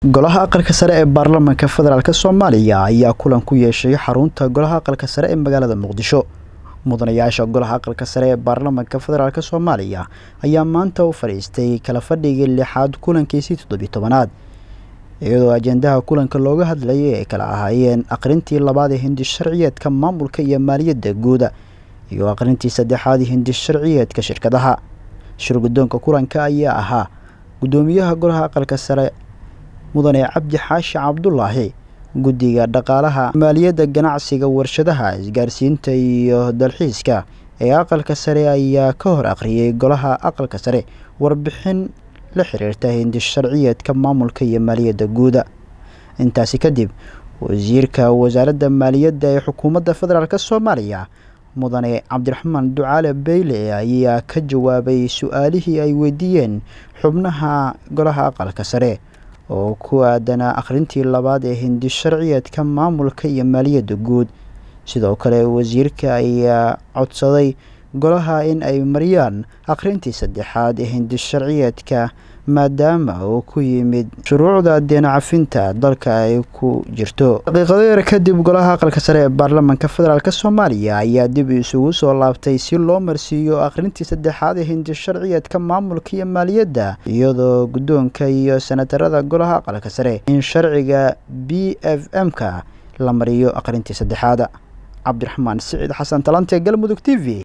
golaha aqalka sare ee baarlamaanka federaalk soomaaliya ayaa kulan ku yeeshay xarunta golaha aqalka sare ee magaalada muqdisho mudanayaasha golaha aqalka sare ee baarlamaanka federaalk soomaaliya ayaa maanta u fadhiistay kala fadhigii lixaad kulankiisii toddobiyi tobanaad iyadoo ajendaha kulanka looga hadlayay ay kala ahaayeen aqrintii labaad ee hindi sharciyeedka maamulka iyo maaliyadda guuda iyo aqrintii saddexaad hindi sharciyeedka shirkadaha shir guddoonka kulanka ayaa ahaa guddoomiyaha golaha aqalka sare mudane cabdi xaashi cabdulaahi guddiga dhaqaalaha maaliyadda ganacsiga warshadaha isgaarsiinta iyo dalxiiska ee aqalka sare ayaa ka hor akhriyay golaha aqalka sare warbixin la xiriirta hindi sharciyeedka maamulka iyo maaliyadda guuda intaasi kadib wasiirka wasaaradda maaliyadda ee xukuumadda federaalk soomaaliya mudane cabdiraxmaan ducaale beyle ayaa ka jawaabay su-aalihii ay weydiiyeen xubnaha golaha aqalka sare oo ku aadanaa akhrintii labaad ee hindi sharciyeedka maamulka iyo maaliyadda guud sidoo kale wasiirka ayaa codsaday golaha in ay mariyaan akhrintii saddexaad ee hindi sharciyeedka maadaama uu ku yimid shuruucda deenacafinta dalka ay ku jirto daqiiqado yar kadib golaha aqalka sare ee baarlamaanka federaalk soomaaliya ayaa dib isugu soo laabtay si loo marsiiyo akhrintii saddexaad ee hindi sharciyeedka maamulka iyo maaliyadda iyadoo guddoonka iyo senatarada golaha aqalka sare in sharciga b f m-ka la mariyo akhrintii saddexaad cabdiraxmaan siciid xasan talante galmudug t v